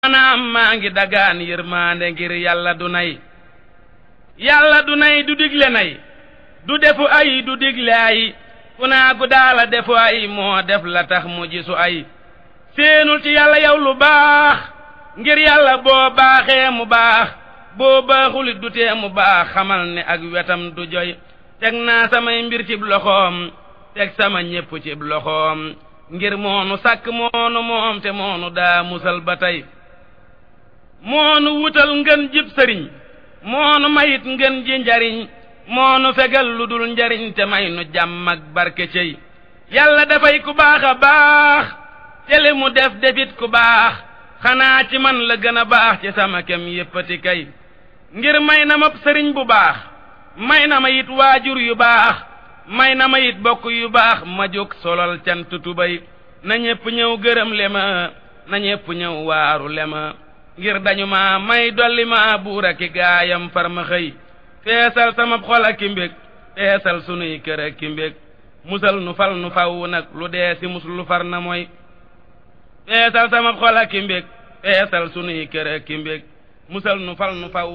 maanaam maa ngi dagaan yërmaande ngir yàlla du nay yàlla du nay du digle nay du defu ay du digle ay ku naa gu daala defu ay moo def la tax mu gisu ay séenul ci yàlla yow lu baax ngir yàlla boo baaxee mu baax boo baaxulit du tee mu baax xamal ne ak wetam du joy teg naa samay mbir cib loxoom teg sama ñépp cib loxoom ngir moonu sàkk moonu moom te moonu daa musal ba tey moonu wutal ngën jib sëriñ moonu mayit ngën ji njariñ moonu fegal lu dul njariñ te may nu jàmm ak barke cey yàlla dafay ku baax a baax te li mu def defit ku baax xanaa ci man la gën a baax ci sama kem yéppati kay ngir may na ma sëriñ bu baax may na ma it waajur yu baax may na ma it bokk yu baax ma jóg solal cant tubay na ñépp ñëw gërëm le ma na ñépp ñëw waaru le ma ngir dañu ma may dolli ma buur aki gaayam far ma xëy feesal sama xol aki mbég feesal sunuy kër aki mbég musal nu fal nu faw nag lu dee si mus lu far na mooy feesal sama xol aki mbég feesal sunuy kër aki mbég musal nu fal nu faw